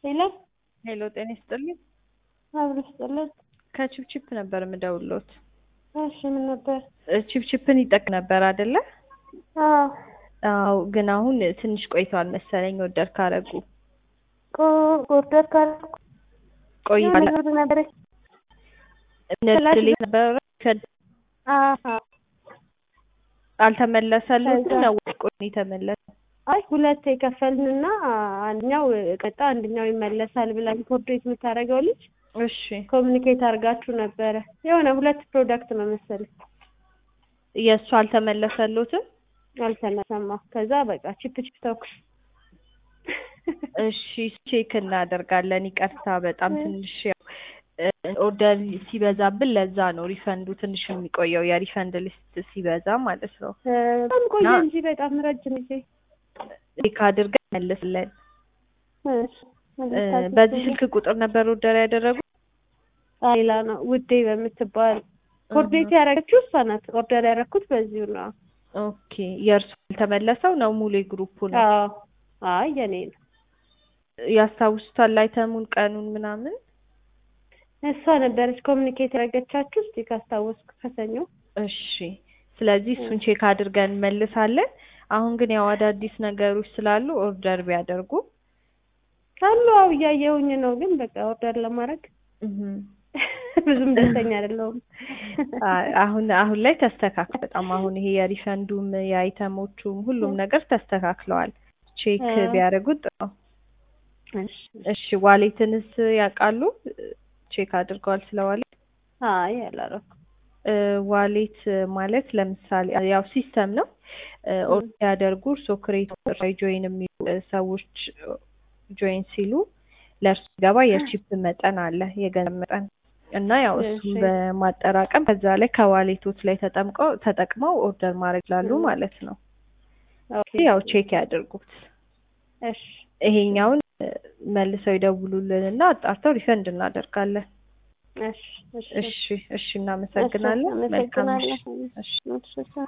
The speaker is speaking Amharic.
ሄሎ ሄሎ ጤና ይስጥልኝ። አብሮ ስጥልን። ከቺፕቺፕ ነበር የምደውልዎት። እሺ ምን ነበር? ቺፕቺፕን ይጠቅ ነበር አይደለ? አዎ አዎ፣ ግን አሁን ትንሽ ቆይተዋል መሰለኝ ኦርደር ካረጉ ቆ- ኦርደር ካደረኩ ቆይቷል። የሆነ ብር ነበረች። ንድል ነበረ አሀ አልተመለሰልዎትም ከዛ- ነው ወይ ቆይ የተመለሰ? አይ ሁለት የከፈልንና አንደኛው ቀጣ አንደኛው ይመለሳል ብላኝ ኮርዲኔት የምታደርገው ልጅ እሺ ኮሚኒኬት አድርጋችሁ ነበረ። የሆነ ሁለት ፕሮዳክት ነው መሰለኝ የእሱ አልተመለሰልዎትም? አልተነሰማ። ከዛ በቃ ቺፕ ቺፕ ተውኩ። እሺ ቼክ እናደርጋለን። ይቅርታ በጣም ትንሽ ያው ኦርደር ሲበዛብን ለዛ ነው ሪፈንዱ ትንሽ የሚቆየው የሪፈንድ ሊስት ሲበዛ ማለት ነው። እ፣ በጣም ቆየ እና- እንጂ በጣም ረጅም ጊዜ። ቼክ አድርገን መልስለን። እሺ፣ እ፣ በዚህ ስልክ ቁጥር ነበር ኦርደር ያደረጉት? ሌላ ነው ውዴ በምትባል ኮርዲኔት ያደረገችው እሷ ናት። ኦርደር ያደረኩት በዚሁ ነው። ኦኬ የእርሱ ያልተመለሰው ነው ሙሉ የግሩፑ ነው። አዎ አይ የኔ ነው። ያስታውሱታል አይተሙን ቀኑን ምናምን? እሷ ነበረች ኮሚኒኬት ያደረገቻችሁ። እስቲ ካስታወስኩ ከሰኞ እሺ ስለዚህ እሱን ቼክ አድርገን እንመልሳለን። አሁን ግን ያው አዳዲስ ነገሮች ስላሉ ኦርደር ቢያደርጉ አሉ። አው እያየሁኝ ነው፣ ግን በቃ ኦርደር ለማድረግ እህም። ብዙም ደስተኛ አይደለሁም። አ- አሁን አሁን ላይ ተስተካክሏል። በጣም አሁን ይሄ የሪፈንዱም የአይተሞቹም ሁሉም ነገር ተስተካክለዋል። ቼክ እ። ቢያደርጉት ጥሩ ነው። እሺ። እሺ ዋሌትንስ ያውቃሉ? ቼክ አድርገዋል ስለ ዋሌት? አይ አላደረኩም። እ፣ ዋሌት ማለት ለምሳሌ ያው ሲስተም ነው። እ፣ ኦርደር ሲያደርጉ እርስዎ ክሬት ላይ ጆይን የሚሉ እ፣ ሰዎች ጆይን ሲሉ ለእርሱ ገባ የቺፕ መጠን አለ የገንዘብ መጠን እና ያው እሱን እሺ። በማጠራቀም ከዛ ላይ ከዋሌቶች ላይ ተጠምቀው ተጠቅመው ኦርደር ማድረግ ይችላሉ እ። ማለት ነው። ኦኬ ያው ቼክ ያድርጉት። እሺ ይሄኛውን እ፣ መልሰው ይደውሉልን እና አጣርተው ሪፈንድ እናደርጋለን። እሺ እሺ እሺ እሺ፣ እናመሰግናለን። መልካም ምሽት። አመሰግናለሁ። እሺ። እሺ